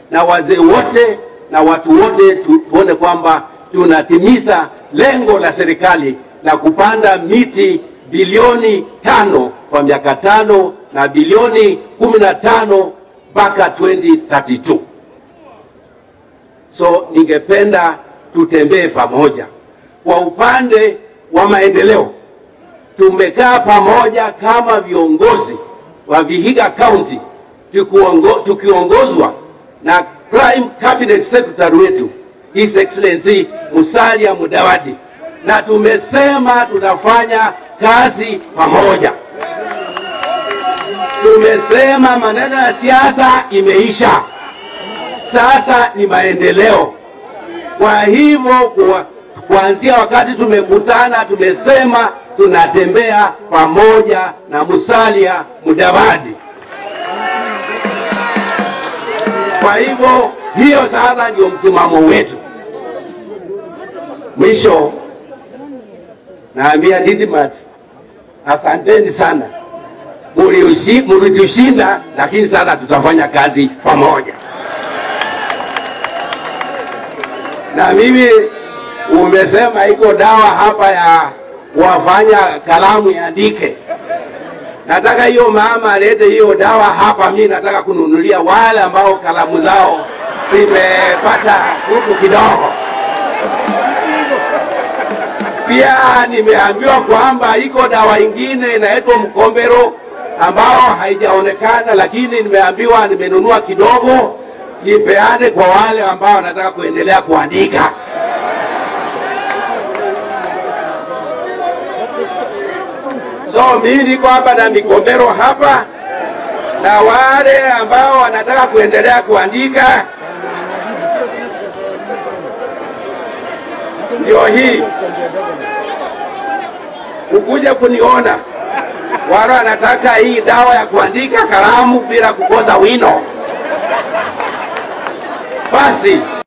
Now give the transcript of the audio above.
na wazee wote na watu wote tu, tuone kwamba tunatimiza lengo la serikali la kupanda miti bilioni tano kwa miaka tano na bilioni kumi na tano mpaka 2032. So ningependa tutembee pamoja. Kwa upande wa maendeleo, tumekaa pamoja kama viongozi wa Vihiga County tukiongo, tukiongozwa na Prime Cabinet Secretary wetu His Excellency Musalia Mudavadi, na tumesema tutafanya kazi pamoja. Tumesema maneno ya siasa imeisha, sasa ni maendeleo. Kwa hivyo kwa, kuanzia wakati tumekutana tumesema tunatembea pamoja na Musalia Mudavadi. Kwa hivyo hiyo sasa ndio msimamo wetu. Mwisho naambia Didmat, asanteni sana, mlitushinda, lakini sasa tutafanya kazi pamoja. Na mimi umesema iko dawa hapa ya wafanya kalamu iandike. Nataka hiyo mama alete hiyo dawa hapa, mi nataka kununulia wale ambao kalamu zao zimepata huku kidogo. Pia nimeambiwa kwamba iko dawa ingine inaitwa mkombero ambao haijaonekana, lakini nimeambiwa nimenunua kidogo, nipeane kwa wale ambao wanataka kuendelea kuandika. So mimi niko hapa na mikombero hapa, na wale ambao wanataka kuendelea kuandika ndio hii, ukuja kuniona. Wale wanataka hii dawa ya kuandika kalamu bila kukosa wino, basi